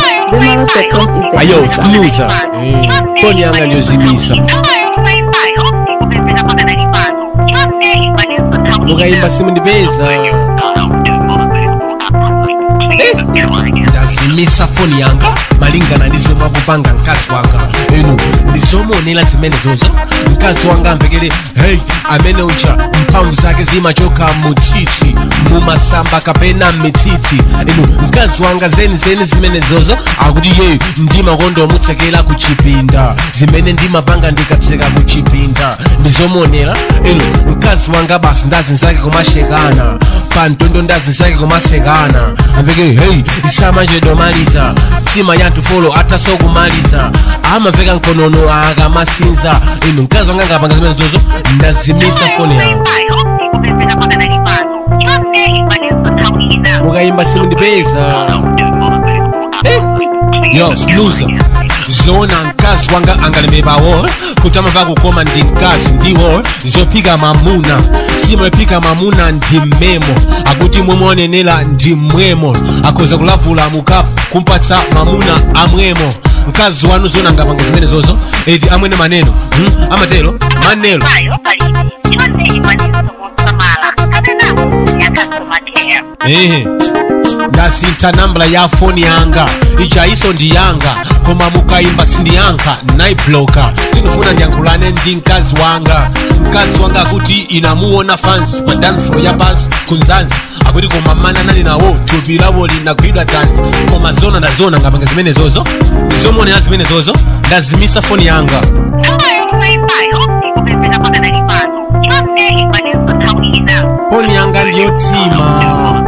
Zemalas.com is the ayo answer. sikiliza foni yanga aliyozimisa mukayimba simundipeza ndazimisa foni yanga malingana ndi zomwe akupanga mkazi wanga inu ndizomuonera zimene zozo mkazi wanga amvekere hey amene ucha mphamvu zake zimachoka mutsitsi mumasamba kapena mitsitsi inu mkazi wanga zeni zeni zimene zozo akuti ye ndimakonda omutsekera ku chipinda zimene ndimapanga ndikatseka ku chipinda ndizomuonera inu mkazi wanga basi ndazinzake kumashekana pantondo ndazinzake kumasekana amveke hey samachedomaliza sima yanthu folo atasokumaliza amaveka mkonono akamasinza inu mkazi wanga ngapanga zimene zozo ndazimisa foni yawo mukayimba simundipeza yo loser zona mkazi wanga angalemebawo kuti amava kukoma ndi mkazi ndiwo zophika mamuna simapika mamuna ndi mmemo akuti mwemuonenera ndi mmwemo akhoza kulavula mukapu kumpatsa mamuna amwemo mkazi wanu zona angapanga zimene zozo eti amwene maneno hmm? amatero manelo ehe ndasintha nambala ya foni yanga ichaiso ndi yanga koma mukayimba sindiyankha naibloka tikufuna ndiyankhulane ndi mkazi wanga mkazi wanga akuti inamuona fans pa dance floor ya basi kunzanzi akuti koma mana nali nawo thupi lawo linagwidwa tanzi koma zona ndazona ngapanga zimene zozo ndizomuonera zimene zozo ndazimisa foni yanga foni yanga ndiyotima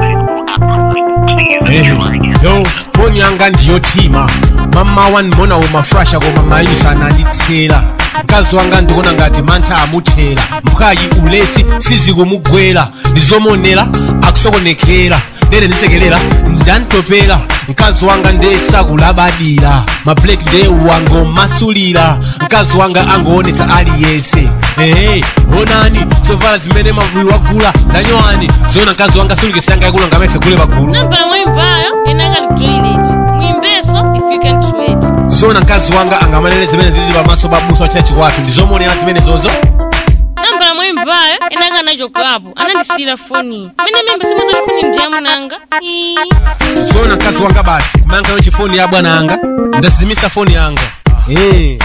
Ehe. yo foni yanga ndiyotima mama wandimona umafrasha koma mayisa anandithera mkazi wanga ndikuona ngati mantha amuthera mkayi ulesi sizikumugwera ndizomonera akusokonekera ndere ndisekelera ndantopera mkazi wanga ndesakulabadira mablak nde wangomasulira mkazi wanga angoonetsa aliyense ehe onani zovala zimene mavulu wagula zanyowani zona mkazi wanga sulikisanga yakula ngamese kule pagulu nambala mwimbayo enanga ndi toilet mwimbeso if you can do it zona mkazi wanga angamanene zimene zili pamaso pa busa wa chachi wathu ndizomonera zimene zozo nambala mwimbayo enanga nachokapo anandisiyira foni mene mimba simazali foni ndiyamunanga ii zona mkazi wanga basi kumanga yo chifoni ya bwana anga ndazimisa foni yanga eh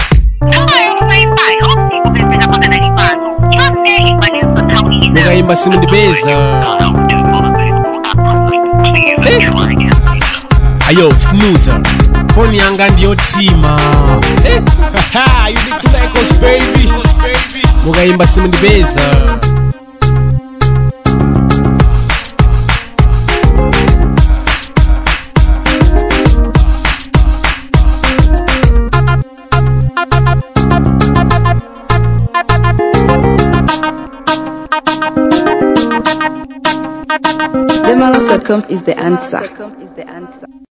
mukayimba simundipeza ayo snuza foni yanga ndiyotima Eh, haha, you need Lycos, baby. mukayimba simundipeza Zemalas.com is the answer.